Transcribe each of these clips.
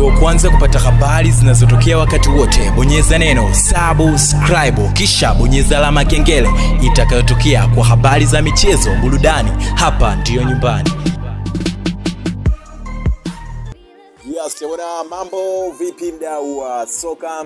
uwe wa kwanza kupata habari zinazotokea wakati wote bonyeza neno subscribe kisha bonyeza alama ya kengele itakayotokea kwa habari za michezo burudani hapa ndiyo nyumbani Yes, bwana, mambo vipi mdau wa soka?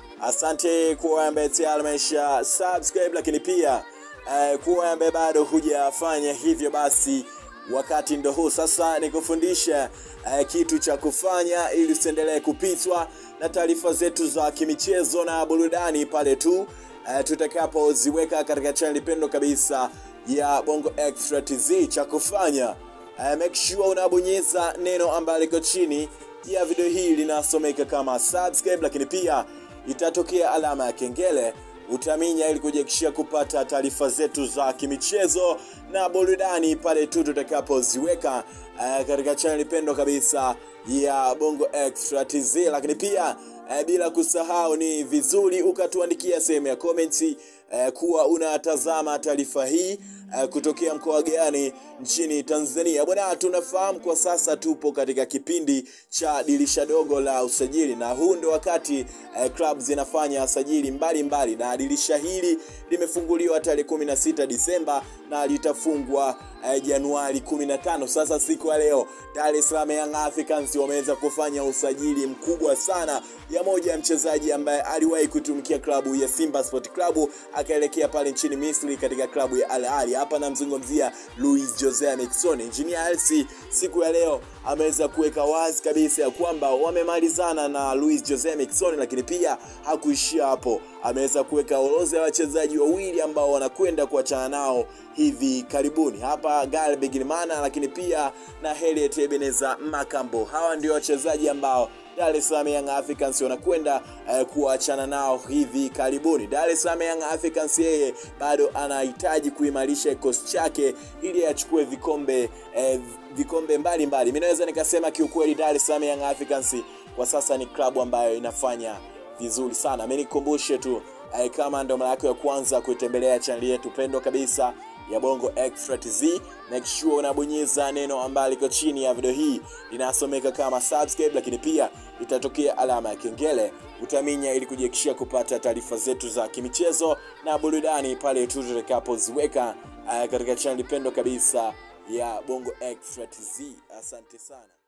Asante kuwa ambaye tayari amesha subscribe, lakini pia eh, kuwa ambaye bado hujafanya hivyo, basi wakati ndo huu sasa nikufundisha eh, kitu cha kufanya ili usiendelee kupitwa na taarifa zetu za kimichezo na burudani pale tu eh, tutakapoziweka katika channel pendo kabisa ya Bongo Extra TZ. Cha kufanya eh, make sure unabonyeza neno ambalo liko chini ya video hii linasomeka kama subscribe, lakini pia itatokea alama ya kengele utaminya ili kujiakishia kupata taarifa zetu za kimichezo na burudani pale tu tutakapoziweka uh, katika channel pendo kabisa ya Bongo Extra TZ, lakini pia uh, bila kusahau ni vizuri ukatuandikia sehemu ya komenti uh, kuwa unatazama taarifa hii uh, kutokea mkoa gani nchini Tanzania. Bwana, tunafahamu kwa sasa tupo katika kipindi cha dirisha dogo la usajili, na huu ndio wakati uh, club zinafanya sajili mbalimbali, na dirisha hili limefunguliwa tarehe 16 Disemba na litafungwa uh, Januari 15. Sasa siku ya leo Dar es Salaam Young Africans wameweza kufanya usajili mkubwa sana ya moja ya mchezaji ambaye aliwahi kutumikia klabu ya Simba Sport Club akaelekea pale nchini Misri katika klabu ya Al Ahly. Hapa namzungumzia Luis Jose Miquissone. Engineer Hersi siku ya leo ameweza kuweka wazi kabisa ya kwamba wamemalizana na Luis Jose Miquissone, lakini pia hakuishia hapo, ameweza kuweka orodha ya wachezaji wawili ambao wanakwenda kuachana nao hivi karibuni hapa Gale Bigimana, lakini pia na Harriet Ebeneza Makambo. Hawa ndio wachezaji ambao Dar es Salaam Young Africans wanakwenda uh, kuachana nao hivi karibuni. Dar es Salaam Young Africans yeye bado anahitaji kuimarisha kikosi chake ili achukue vikombe eh, vikombe mbalimbali. Mimi naweza nikasema kiukweli, Dar es Salaam Young Africans kwa sasa ni klabu ambayo inafanya vizuri sana. Mimi nikukumbushe tu eh, kama ndo mara yako ya kwanza kuitembelea chaneli yetu pendwa kabisa ya Bongo Extra TZ, make sure unabonyeza neno ambalo liko chini ya video hii linasomeka kama subscribe, lakini pia itatokea alama ya kengele utaminya, ili kujiakishia kupata taarifa zetu za kimichezo na burudani pale tu tutakapoziweka uh, katika chaneli pendo kabisa ya Bongo Extra TZ. Asante sana.